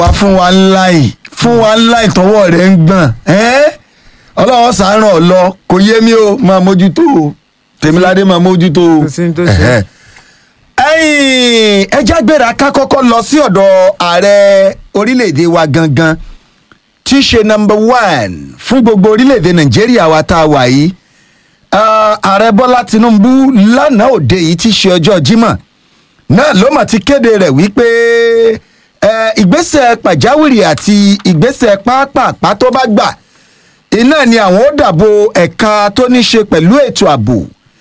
wá fún wa ńlá yìí fún wa ńlá ìtọ́wọ́ rẹ̀ ń gbọ̀n ẹ́ ọlọ́wọ́ sàáràn ọ̀lọ́ kò yé mi o máa mójútó o tèmíládé máa mójútó o. Kò sí ní tó ṣe. Ẹ̀hẹ́. ẹ̀yin ẹja gbéra ká kọ́kọ́ lọ sí ọ̀dọ̀ ààrẹ orílẹ̀-èdè wa gangan tí í ṣe number one fún gbogbo orílẹ̀-èdè nàìjíríà wa tá a wà yìí Ah, ààrẹ bọ́lá tinubu lánàá òde yìí tí í ṣe ọjọ́ jímọ̀ náà ló mà ti kéde rẹ̀ wípé eh, ìgbésẹ̀ pàjáwìrì àti ìgbésẹ̀ pápápá tó bá gbà iná ni àwọn ó dàbò ẹ̀ka tó ní ṣe pẹ̀lú ètò ààbò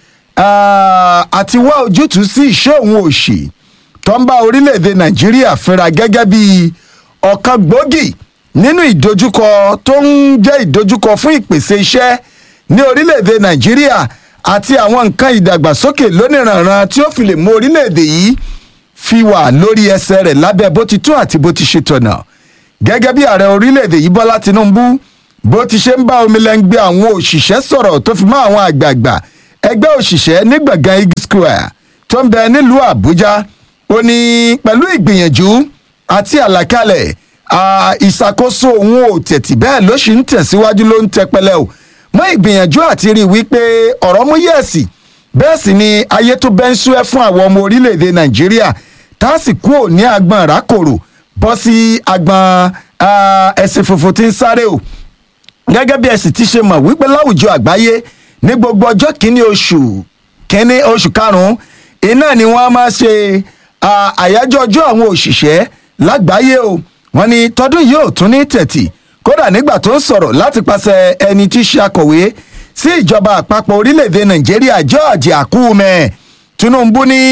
ah, àti wá ojútùú sí ìṣẹ́ òun òṣì tó ń bá orílẹ̀-èdè nàìjíríà fínra gẹ́gẹ́ bí ọ̀kan gbòógì nínú ìdojúkọ tó ń jẹ́ ìdojúkọ fún ìpèsè iṣẹ́ ní orílẹ̀-èdè nàìjíríà àti àwọn nǹkan ìdàgbàsókè lóníranran tí ó fi lè mú orílẹ̀-èdè yìí fi wà lórí ẹsẹ̀ rẹ̀ lábẹ́ bó ti tó àti bó ti ṣe tọ̀nà gẹ́gẹ́ bí ààrẹ orílẹ̀-èdè yìí bọ́lá tinubu bó ti ṣe ń bá omilẹ́ngbẹ́ àwọn òṣìṣẹ́ sọ̀rọ̀ tó fi mọ́ àwọn àgbààgbà ẹgbẹ́ òṣìṣẹ́ ní gbọ̀ngàn igi square tó ń bẹ nílùú àbújá ó ní pẹ̀lú ìgbìyànjú àti àlàkalẹ̀ à, ìṣàkóso òun ò tẹ̀tì bẹ́ẹ̀ ló sì ń tẹ̀síwájú ló ń tẹpẹlẹ o mọ́ ìgbìyànjú àti rí i wípé ọ̀rọ̀ mú yẹ̀sì bẹ́ẹ̀ sì ni ayé tó bẹ́ ń sú ẹ fún àwọn ọmọ orílẹ̀-èdè nàìjíríà tá a sì kúrò ní agbọ̀n rákòrò bọ́ sí agbọ̀n ah, ẹ̀sìn funfun tí ń sáré o gẹ́gẹ́ bí ẹ̀sìn ti ṣe mọ̀ wípé láwùjọ àgbáyé ní gbogbo ọjọ́ kìíní oṣù kìíní oṣù karùn-ún iná ni wọ́n á máa ṣe ah, àyájọ́ ọjọ́ àwọn òṣìṣẹ́ lágbàáyé o wọ́n ní tọdún yìí ò tún ní tẹ̀tì kódà nígbà tó ń sọ̀rọ̀ láti pàṣẹ ẹni tí í ṣe akọ̀wé sí ìjọba àpapọ̀ orílẹ̀-èdè nàìjíríà george akume tinubu ní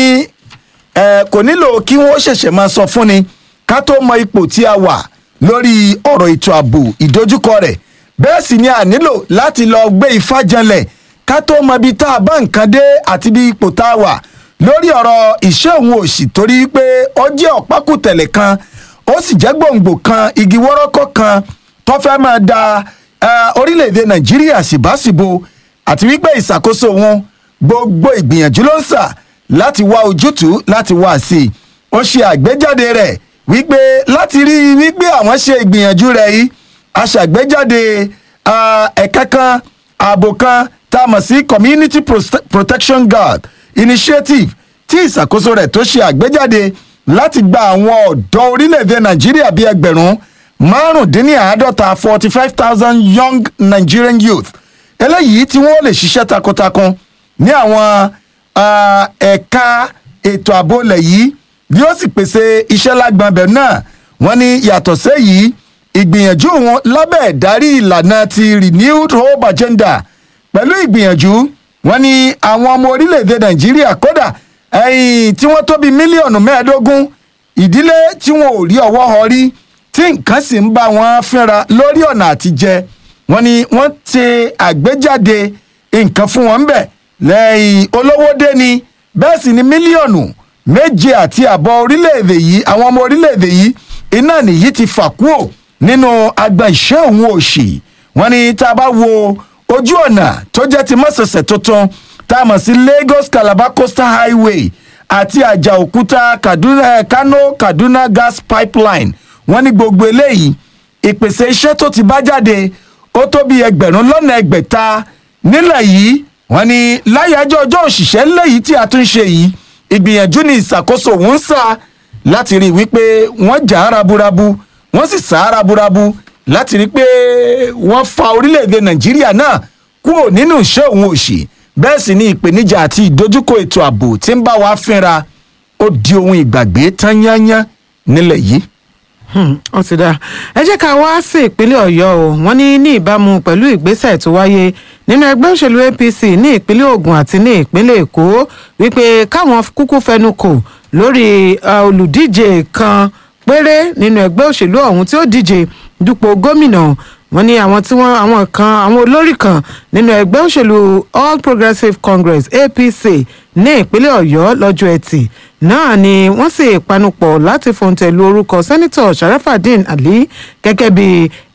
ẹ kò nílò kí wọ́n ṣẹ̀ṣẹ̀ máa sọ fúnni ká tó mọ ipò tí a wà lórí ọ̀rọ̀ ètò ààbò ìdojúkọ rẹ̀ bẹ́ẹ̀ sì ni a nílò láti lọ gbé ifá janlẹ̀ ká tó mọ ibi tá a bá nǹkan dé àti bí ipò tá a wà lórí ọ̀rọ̀ ìṣẹ́ òun òṣì torí pé ó jẹ́ ọ̀pákùtẹ̀lẹ̀ kan ó sì jẹ́ gbòǹgbò kan igi wọ́rọ́kọ́ kan tó fẹ́ máa da eh, orílẹ̀-èdè nàìjíríà síbáṣìbo àti wípé ìṣàkóso wọn gbogbo ìgbìyànjú ló ń sà láti wá ojútùú láti wá sí i ó ṣe àgbéjáde rẹ̀ wípé láti rí i wípé àwọn ṣe ìgbìyànjú rẹ̀ yìí aṣàgbéjáde ah, ẹ̀ka kan ààbò kan tá a mọ̀ sí community Prote- protection guard initiative tí ìṣàkóso rẹ̀ tó ṣe àgbéjáde láti gba àwọn ọ̀dọ́ orílẹ̀-èdè nàìjíríà bíi ẹgbẹ̀rún márùndínláàádọ́ta forty five thousand young nigerian youth eléyìí tí wọ́n lè ṣiṣẹ́ takuntakun ní àwọn ah, ẹ̀ka ètò ààbò ilẹ̀ yìí yóò sì pèsè iṣẹ́ lágbọ̀nbẹ̀ náà wọ́n ní yàtọ̀ séyìí ìgbìyànjú wọn lábẹ́ ìdarí ìlànà ti renewed hope agenda pẹ̀lú ìgbìyànjú wọn ní àwọn ọmọ orílẹ̀-èdè nàìjíríà kódà ẹ̀yìn tí wọ́n tó bí mílíọ̀nù mẹ́ẹ̀ẹ́dógún ìdílé tí wọn ò rí ọwọ́ họ rí tí nǹkan sì ń bá wọn fínra lórí ọ̀nà àtijẹ wọn ni wọ́n ti àgbéjáde nǹkan fún wọn bẹ̀ lẹ́yìn olówó dé ni bẹ́ẹ̀ sì ni mílíọ̀nù méje àti àbọ̀ orílẹ̀-èdè yìí àwọn ọmọ orílẹ̀-èdè yìí iná nìyí ti fà kúò nínú agba ìṣẹ́ òun òṣì wọn ni tá a bá wo ojú ọ̀nà tó jẹ́ ti mọ́sẹ̀sẹ̀ tuntun tá a mọ̀ sí lagos calabar coastal highway àti àjà òkúta kaduna kano kaduna gas pipeline wọ́n ní gbogbo eléyìí ìpèsè iṣẹ́ tó ti bá jáde ó tó bí ẹgbẹ̀rún lọ́nà ẹgbẹ̀ta nílẹ̀ yìí wọ́n ní láyàjọ́ ọjọ́ òṣìṣẹ́ lẹ́yìí tí a tún ṣe yìí ìgbìyànjú ní ìṣàkóso òun ń sà láti rí i wípé wọ́n jà á raburabu wọ́n sì sà á raburabu láti rí i pé wọ́n fa orílẹ̀-èdè nàìjíríà náà kúrò nínú ìṣẹ́ òun òṣì bẹ́ẹ̀ sì ni ìpèníjà àti ìdojúkọ ètò ààbò tí ń bá wa fínra ó di ohun ìgbàgbé tán yányán nílẹ̀ yìí. Hmm, ó ti dáa ẹ jẹ́ ká wá sí ìpínlẹ̀ ọ̀yọ́ o wọ́n ní ní ìbámu pẹ̀lú ìgbésẹ̀ tó wáyé nínú ẹgbẹ́ òṣèlú apc ní ìpínlẹ̀ ogun àti ní ìpínlẹ̀ èkó wípé káwọn kúkú fẹnu kò lórí uh, olùdíje kan péré nínú ẹgbẹ́ òṣèlú ọ̀hún tí ó díje dupò gómìnà wọ́n ní àwọn tí wọ́n àwọn kan àwọn olórí kan nínú ẹgbẹ́ òṣèlú all progressives congress apc ní ìpínlẹ̀ ọ̀yọ́ lọ́jọ́ ẹtì náà ni wọ́n sì panupọ̀ láti fòǹtẹ̀ lu orúkọ sẹ́nitọ̀ sharafadin ali gẹ́gẹ́ bí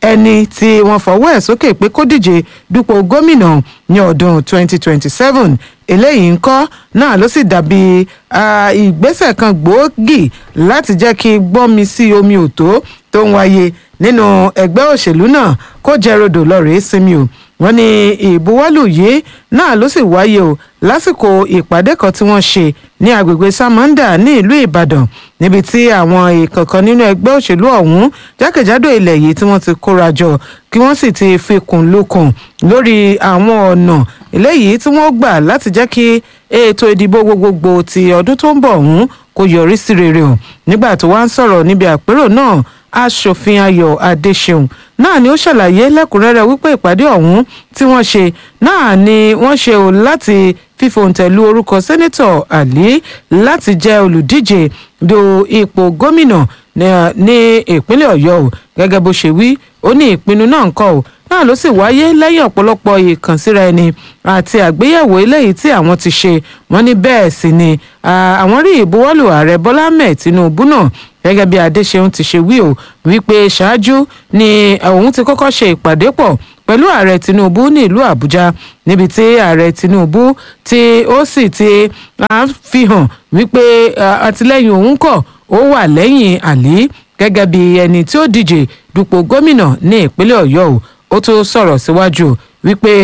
ẹni tí wọ́n fọwọ́ ẹ̀ sókè pé kó díje dupò gómìnà ní ọdún 2027 eléyìí ń kọ́ náà ló sì dàbí ìgbésẹ̀ kan gbòógì láti jẹ́ kí gbọ́nmi sí omi òtó tó ń wáyé nínú ẹgbẹ́ òṣèlú náà kó jẹ́ rodò lọ́rẹ̀ẹ́ sinmi o wọ́n ní ìbuwọ́lù yìí náà ló sì wáyé o lásìkò ìpàdé kan tí wọ́n ṣe ní agbègbè samanda ní ìlú ìbàdàn níbi tí àwọn ìkọ̀kan nínú ẹgbẹ́ òṣèlú ọ̀hún jákèjádò ilẹ̀ yìí tí wọ́n ti kóra jọ kí wọ́n sì ti fikùn lukùn lórí àwọn ọ̀nà eléyìí tí wọ́n gbà láti jẹ́ kí ètò ìdìbò gbogbogbò ti ọdún tó ń bọ̀ ọ̀hún kó yọrí sí rere o nígbà tó wá ń sọ̀rọ̀ níbi àpérò náà aṣòfin ayọ̀ adéṣeun náà ni ó ṣàlàyé lẹ́kùnrẹ́rẹ́ wípé ìpàdé ọ̀hún tí wọ́n ṣe náà ni wọ́n ṣe o láti fífòǹtẹ̀lú orúkọ sẹ́nẹ́tọ̀ ali láti jẹ́ olùdíje do ipò gómìnà ní ìpínlẹ̀ ọ̀yọ́ o gẹ́gẹ́ bó ṣe wí ó ní ìpinnu náà ń kọ́ o náà ló sì wáyé lẹ́yìn ọ̀pọ̀lọpọ̀ ìkànsíra ẹni àti àgbéyẹ̀wò eléyìí tí àwọn ti ṣe wọ́n ní bẹ́ẹ̀ sì ni àwọn rí ìbuwọ́lù ààrẹ bọ́lá ahmed tinubu náà gẹ́gẹ́ bí adéṣeun ti ṣe wí o wípé ṣáájú ni òun ti kọ́kọ́ ṣe ìpàdé pọ̀ pẹ̀lú ààrẹ tinubu ní ìlú àbújá níbi tí ààrẹ tinubu tí ó sì ti fi hàn wípé àtìlẹ́yìn òun kọ̀ ó wà lẹ́yìn àlí gẹ́gẹ́ bí ẹni tí ó díje dupò gómìnà ní ìpínlẹ̀ ọ̀yọ́ o ó tún sọ̀rọ̀ síwájú wípé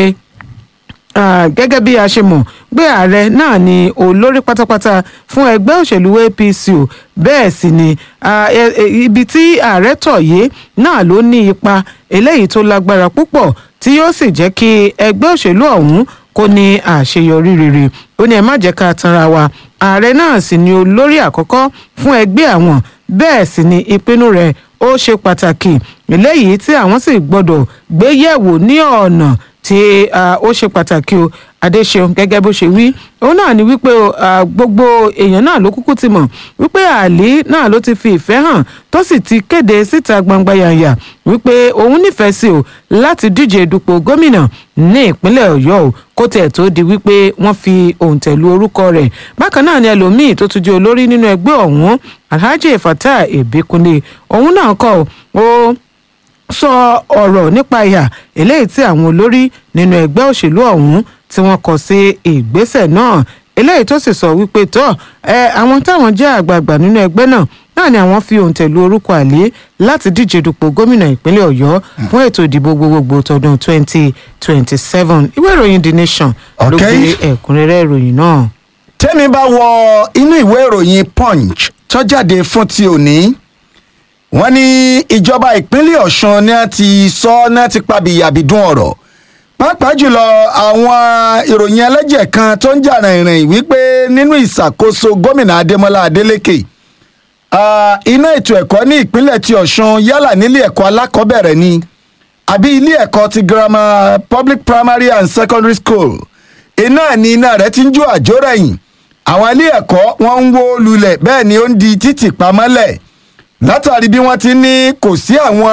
gẹ́gẹ́ bí a ṣe mọ̀ pé ààrẹ náà ni olórí pátápátá fún ẹgbẹ́ òṣèlú apc o bẹ́ẹ̀ sì ni ibi tí ààrẹ tọ̀ yé náà ló ní ipa eléyìí tó lágbára púpọ̀ tí yóò sì jẹ́ kí ẹgbẹ́ òṣèlú ọ̀hún kó ní àṣeyọrí rere ó ní ẹ má jẹ́ ká tanra wa ààrẹ náà sì ni olórí àkọ́kọ́ fún ẹgbẹ́ àwọn bẹ́ẹ̀ sì ni ìpinnu rẹ̀ ó ṣe pàtàkì eléyìí tí àwọn sì gbọ́dọ̀ gbé yẹ̀wò ní ọ̀nà tí ó ṣe pàtàkì o adéṣeun gẹ́gẹ́ bó ṣe wí òun náà ni wípé gbogbo èèyàn náà ló kúkú ti mọ̀ wípé àlí náà ló ti fi ìfẹ́ hàn tó sì ti kéde síta gbangba yànyà wípé òun nífẹ̀ẹ́ sí o láti díje dupò gómìnà ní ìpínlẹ̀ ọ̀yọ́ o kó tẹ̀ tó di wípé wọ́n fi òǹtẹ̀lú orúkọ rẹ̀ bákan náà ni ẹlòmíì tó tún jẹ́ olórí nínú ẹgbẹ́ ọ̀hún alhaji fatah ebekunle òun náà kọ́ ó sọ ọ̀rọ̀ nípa ìhà eléyìí tí àwọn olórí nínú ẹgbẹ́ òṣèlú ọ̀hún tí wọ́n kọ sí ìgbésẹ̀ náà eléyìí tó sì sọ wípé tọ́ ẹ àwọn táwọn jẹ́ àgbààgbà nínú ẹgbẹ́ náà náà ni àwọn fi òǹtẹ̀lú orúkọ àlè láti díje dupò gómìnà ìpínlẹ̀ ọ̀yọ́ fún ètò ìdìbò gbogbogbò tọdún twenty twenty seven ìwé ìròyìn the nation ló gbé ẹ̀kúnrẹ́rẹ́ ìròyìn náà. tẹ́mi bá wọ inú ìwé ìròyìn punch tó jáde fún ti òní wọ́n ní ìjọba ìpínlẹ̀ ọ̀sùn ni a ti sọ ní a ti pabìyàbìdún ọ̀rọ̀ pàápàá jùlọ àwọn ìròyìn ẹlẹ́jẹ̀ kan tó ń jà rìnrìn wípé nínú ìṣàkóso gómìnà adémọlá adélèké iná ètò ẹ̀kọ́ ní ìpínlẹ̀ ti ọ̀sùn yálà nílé ẹ̀kọ́ alákọ̀ọ́bẹ̀rẹ̀ ni àbí ilé ẹ̀kọ́ ti girama public primary and secondary school iná ni iná rẹ̀ ti ń jó àjórẹ̀yìn àwọn ilé ẹ̀kọ́ wọ́n ń wó lulẹ̀ bẹ́ẹ̀ ni ó ń di títì pamọ́lẹ̀ látàrí bí wọ́n ti ní kò sí àwọn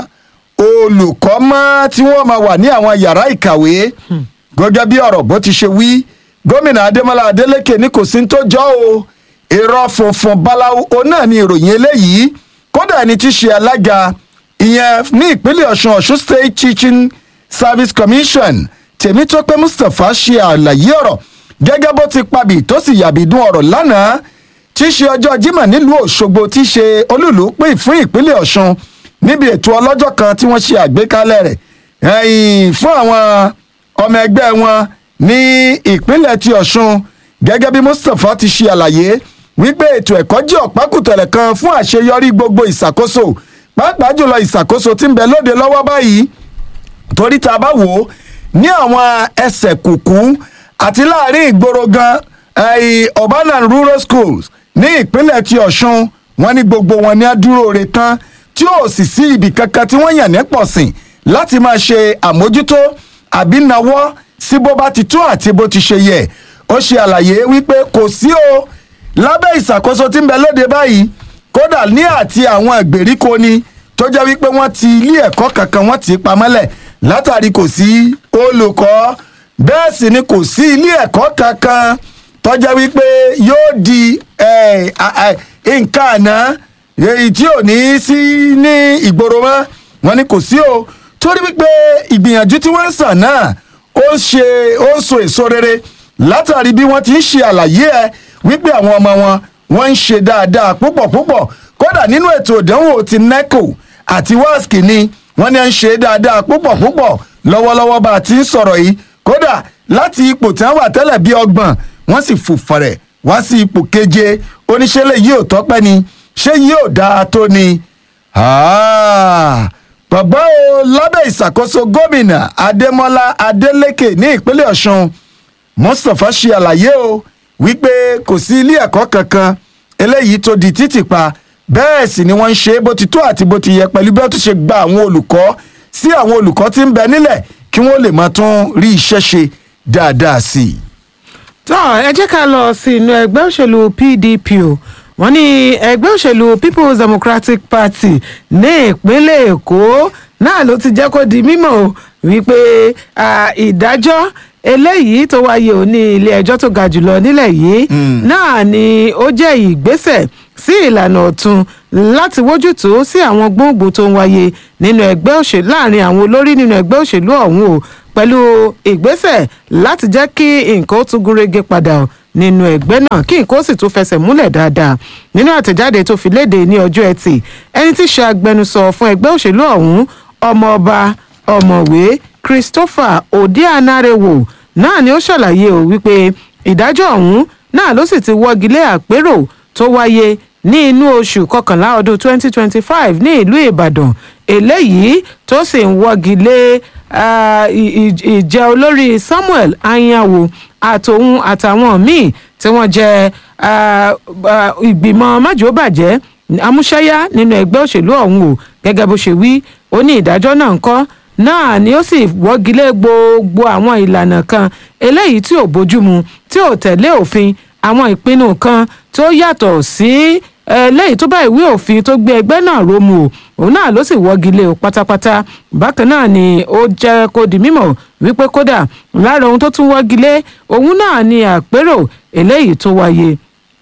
olùkọ́ mọ́ tí wọ́n máa wà ní àwọn yàrá ìkàwé gẹ́gẹ́ bí ọ̀rọ̀ bó ti ṣe wí gómìnà adémọlá adélèké ní kò sí tó jọ o irọ́ funfun báláwo o náà ni ìròyìn eléyìí kódà ẹni tí ṣe alága ìyẹn ní ìpínlẹ̀ ọ̀ṣun ọ̀ṣun state teaching service commission tèmítọ́pẹ́ mustapha ṣe àlàyé ọ̀rọ̀ gẹ́gẹ́ bó ti pabì tó sì yàbìdún ọ̀rọ̀ lánàá tí í ṣe ọjọ́ Jímọ̀ nílùú Òṣogbo tí í ṣe olúùlú pé fún ìpínlẹ̀ Ọ̀ṣun níbi ètò ọlọ́jọ́ kan tí wọ́n ṣe àgbékalẹ̀ rẹ̀ fún àwọn ọmọ ẹgbẹ́ wọn ní ìpínlẹ̀ ti Ọ̀ṣun gẹ́gẹ́ bí Mustapha ti ṣe àlàyé wípé ètò ẹ̀kọ́ jẹ́ ọ̀pákùtẹ̀lẹ̀ kan fún àṣeyọrí gbogbo ìṣàkóso pàápàá jùlọ ìṣàkóso tí ń bẹ lóde lọ́wọ́ báyìí torí tá a bá wò ó ní àwọn ẹsẹ̀ kùkú àti láàrin ìgboro gan urban and rural schools ní ìpínlẹ̀ ti ọ̀ṣun wọn ní gbogbo wọn ní àdúró re tán tí ò sì sí ibì kankan tí wọ́n yàn ní pọ̀sìn láti máa ṣe àmójútó àbí nawọ́ sí bó bá ti tó àti bó ti ṣe yẹ ó ṣe àlàyé wípé kò sí o lábẹ́ ìṣàkóso tí ń bẹ lóde báyìí kódà ní àti àwọn ìgbèríko ni tó jẹ́ wípé wọ́n ti ilé ẹ̀kọ́ kankan wọ́n ti pamọ́lẹ̀ látàrí kò sí olùkọ́ bẹ́ẹ̀ sì ni kò sí ilé ẹ̀kọ́ kankan tó jẹ́ wípé yóò di nǹkan àná èyí tí ò ní sí ní ìgboro mọ́ wọ́n ní kò sí o torí wípé ìgbìyànjú tí wọ́n ń sàn náà ó ń ṣe ó ń so èso rere látàrí bí wọ́n ti ń ṣe àlàyé ẹ wípé àwọn ọmọ wọn wọ́n ń ṣe dáadáa púpọ̀ púpọ̀ kódà nínú ètò ìdánwò ti neco àti wasc ni wọ́n ní à ń ṣe dáadáa púpọ̀ púpọ̀ lọ́wọ́lọ́wọ́ bá a ti ń sọ̀rọ̀ yìí kódà láti ipò tí wọ́n wà tẹ́lẹ̀ bí ọgbọ̀n wọ́n sì fò fẹ̀rẹ̀ wá sí ipò keje oníṣẹ́lẹ̀ yìí ò tọ́pẹ́ ni ṣé yìí ò dáa tó ni. Ah, bàbá o lábẹ́ ìṣàkóso gómìnà adémọlá adélèké ní ìpínlẹ̀ ọ̀ṣun mustapha ṣe àlàyé o wípé kò sí ilé ẹ̀kọ́ kankan eléyìí tó di títì pa bẹ́ẹ̀ sì ni wọ́n ń ṣe bó ti tó àti bó ti yẹ pẹ̀lú bí wọ́n tún ṣe gba àwọn olùkọ́ sí àwọn olùkọ́ tí ń bẹ nílẹ̀ kí wọ́n lè máa tún rí iṣẹ́ ṣe dáadáa sí i. tọ́ ẹ jẹ́ ká lọ sí inú ẹgbẹ́ òṣèlú pdp o wọ́n ní ẹgbẹ́ òṣèlú people's democratic party ní ìpínlẹ̀ èkó náà ló ti jẹ́ kó di mímọ̀ o wípé ah, ìdájọ́ eléyìí tó wáyé ò ní ilé ẹjọ́ tó ga jùlọ nílẹ̀ yìí náà ni ó jẹ́ ìgbésẹ̀ sí ìlànà ọ̀tun láti wójútó sí àwọn gbòǹgbò tó ń wáyé nínú ẹgbẹ́ òṣèlú láàrin àwọn olórí nínú ẹgbẹ́ òṣèlú ọ̀hún o pẹ̀lú ìgbésẹ̀ láti jẹ́ kí nǹkan ó tún gúnrégé padà o nínú ẹgbẹ́ náà kí nǹkan ó sì tún fẹsẹ̀ múlẹ̀ dáadáa nínú àtẹ̀jáde tó fi léde ní ọjọ́ ẹtì ẹni tí í ṣe agbẹnusọ fún ẹgbẹ́ òṣèlú ọ̀hún ọmọọba ọ̀mọ̀wé christopher odianarewo náà ni ó ṣàlàyé o wípé ìdájọ́ ọ̀hún náà ló sì ti wọ́gi lé àpérò tó wáyé ní inú oṣù kọkànlá ọdún 2025 ní ìlú ìbàdàn eléyìí tó sì ń wọ́gi lé ah, ì- ì- ìjẹ́ olórí samuel anyanwo àtòun àtàwọn míì tí wọ́n jẹ́ ah, ah, ìgbìmọ̀ májòbàjẹ́ amúṣẹ́yá nínú ẹgbẹ́ òṣèlú ọ̀hún o gẹ́gẹ́ bó ṣe wí ó ní ìdájọ́ náà ń kọ́ náà ni ó sì wọ́gilé gbogbo àwọn ìlànà kan eléyìí tí ò bójúmu tí ò tẹ̀lé òfin àwọn ìpinnu kan tó yàtọ̀ sí eléyìí tó bá ìwé òfin tó gbé ẹgbẹ́ náà rómu o òun náà ló sì wọ́gilé o pátápátá bákan náà ni ó jẹ́ kó di mímọ̀ wípé kódà lára ohun tó tún wọ́gilé òun náà ni àpérò eléyìí tó wáyé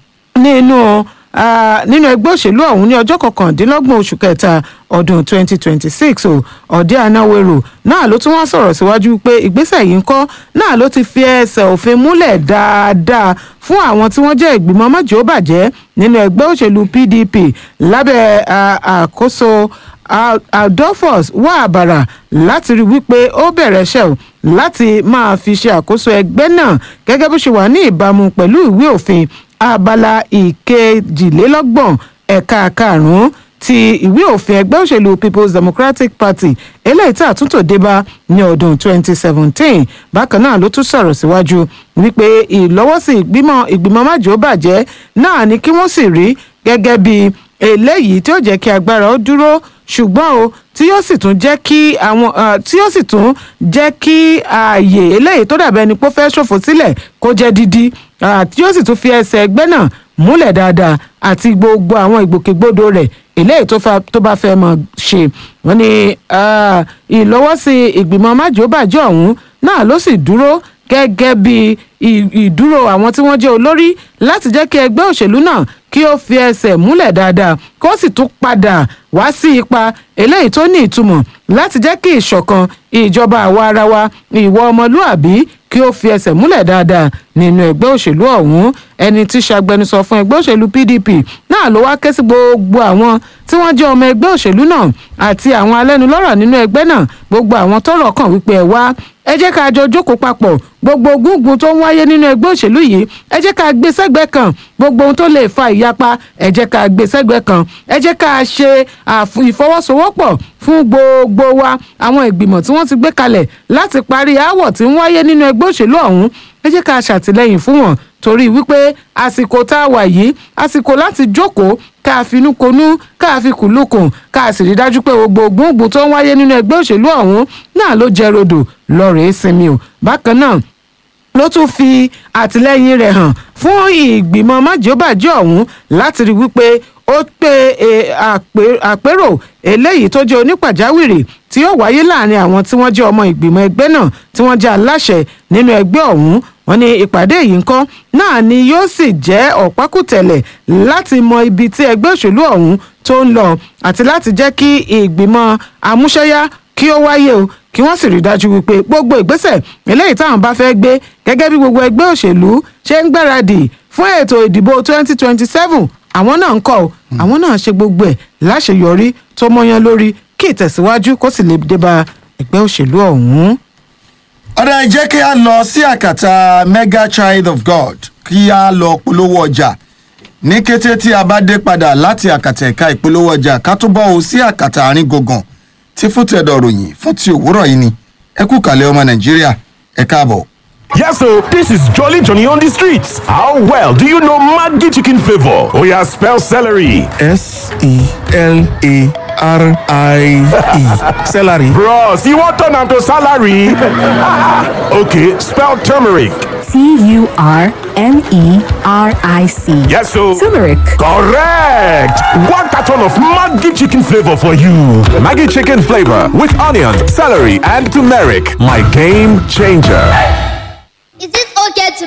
nínú ah, nínú ẹgbẹ́ òṣèlú ọ̀hún ní ọjọ́ kọkàndínlọ́gbọ̀n oṣù kẹta ọdún 2026 o ọ̀dẹ́ anáwérò náà ló tún wá sọ̀rọ̀ síwájú pé ìgbésẹ̀ yìí ń kọ́ náà ló ti fi ẹsẹ̀ òfin múlẹ̀ dáadáa fún àwọn tí wọ́n jẹ́ ìgbìmọ̀ májèóbàjẹ́ nínú ẹgbẹ́ òṣèlú pdp lábẹ́ ah, àkóso Ad- adolphus wà àbàrà láti rí wípé ó bẹ̀rẹ̀ iṣẹ́ o láti máa fi ṣe àkóso ẹgbẹ́ náà gẹ́gẹ́ bó ṣe wà ní ìbámu pẹ̀lú ìwé òfin abala ìkejìlélọ́gbọ̀n ẹ̀ka karùn-ún ti ìwé òfin ẹgbẹ́ òṣèlú people's democratic party eléyìí tí àtúntò débá ní ọdún 2017 bákan náà ló tún sọ̀rọ̀ síwájú wípé ìlọ́wọ́sí ìgbìmọ̀ ìgbìmọ̀ májòbàjẹ́ náà ni kí wọ́n sì rí gẹ́gẹ́ bí eléyìí tí ó jẹ́ kí agbára ó dúró ṣùgbọ́n o tí yóò sì tún jẹ́ kí àwọn ah, tí yóò sì tún jẹ́ kí ààyè eléyìí tó dàbẹ́ ni pé ó fẹ́ ṣòfò sílẹ̀ kó jẹ́ dídí ah, tí yóò sì tún fi ẹsẹ̀ ẹgbẹ́ náà múlẹ̀ dáadáa àti gbogbo àwọn ìgbòkègbodò rẹ̀ eléyìí tó fa- tó bá fẹ́ mọ̀ ṣe wọ́n ní ah, ìlọ́wọ́sí ìgbìmọ̀ májòbàjẹ́ ọ̀hún náà ló sì dúró gẹ́gẹ́ bí ì- ìdúró àwọn tí wọ́n jẹ́ olórí láti jẹ́ kí ẹgbẹ́ òṣèlú náà kí ó fi ẹsẹ̀ múlẹ̀ dáadáa kó sì tún padà wá sí ipa eléyìí tó ní ìtumọ̀ láti jẹ́ kí ìṣọ̀kan ìjọba àwa ara wa ìwọ ọmọlúàbí kí ó fi ẹsẹ̀ múlẹ̀ dáadáa nínú ẹgbẹ́ òṣèlú ọ̀hún ẹni tí ṣàgbẹnusọ fún ẹgbẹ́ òṣèlú pdp náà ló wá ké sí gbogbo àwọn tí wọ́n jẹ́ ọmọ ẹgbẹ́ òṣèlú náà àti àwọn alẹ́nulọ́rọ̀ nínú ẹgbẹ́ náà gbogbo àwọn tọ́rọ̀ kàn wípé ẹ wá ẹ jẹ́ ká jọ jókòó papọ̀ gbogbo gúngun tó ń wáyé nínú ẹgbẹ́ òṣèlú yìí ẹ jẹ́ ká gbé sẹ́gbẹ́ kan gbogbo ohun tó lè fa ìyapa ẹ jẹ́ ká gbé sẹ́gbẹ́ kan ẹ jẹ́ ká ṣe àf- ìfọwọ́sowọ́pọ̀ fún gbogbo wa àwọn ìgbìmọ̀ tí wọ́n ti gbé kalẹ̀ láti parí aáwọ̀ tí ń wáyé nínú ẹgbẹ́ òṣèlú ọ̀hún ẹ jẹ́ ká ṣàtìlẹ́yìn fún wọn torí wípé àsìkò tá a wà yìí àsìkò láti jókòó ká finú konú ká fi kùlùkùn ká sì rí dájú pé gbogbo gbùngbùn tó ń wáyé nínú ẹgbẹ́ òṣèlú ọ̀hún náà ló jẹ́ rodò lọ́rẹ̀ẹ́ sinmi o bákan náà ló tún fi àtìlẹ́yìn rẹ̀ hàn fún ìgbìmọ̀ májèóbàjẹ́ ọ̀hún láti rí wípé ó pé e, àpé- àpérò eléyìí tó jẹ́ onípàjáwìrì tí ó wáyé láàrin àwọn tí wọ́n jẹ́ ọmọ ìgbìmọ̀ ẹgbẹ́ náà tí wọ́n jẹ́ aláṣẹ nínú ẹgbẹ́ ọ̀hún wọ́n ní ìpàdé yìí ńkọ́ náà ni yóò sì jẹ́ ọ̀pákùtẹ̀lẹ̀ láti mọ ibi tí ẹgbẹ́ òṣèlú ọ̀hún tó ń lọ àti láti jẹ́ kí ìgbìmọ̀ amúṣẹ́yá kí ó wáyé o kí wọ́n sì rí dájú wípé gbogbo ìgbésẹ̀ eléyìí táwọn bá fẹ́ gbé gẹ́gẹ́ bí gbogbo ẹgbẹ́ òṣèlú ṣe ń gbáradì fún ètò ìdìbò 2027 àwọn náà ń kọ́ o àwọn náà ṣe gbogbo ẹ̀ láṣeyọrí tó mọ́yán lórí kí ìtẹ̀síwájú kó sì lè dé bá ẹgbẹ́ òṣèlú ọ̀hún. ọ̀rẹ́ jẹ́ kí a lọ sí àkàtà mega child of god kí a lọ polówó ọjà ní kété tí a bá dé padà láti àkàtà ẹ̀ka ìpolówó ọjà ká tó bọ́ o sí àkàtà àárín gbùngbùn tí fún tẹ̀dọ̀ ròyìn fún ti òwúrọ̀ yìí ni ẹ kú kàlẹ́ ọmọ nàìjíríà ẹ káàbọ̀. Yes, so this is Jolly Johnny on the streets. How well do you know Maggi chicken flavor? Oh yeah, spell celery. S E L A R I E. Celery. Bros, you want turn am to salary? okay, spell turmeric. T U R M E R I C. Yes, so Turmeric. correct. One carton of Maggi chicken flavor for you. Maggie chicken flavor with onions, celery, and turmeric. My game changer. Is it okay to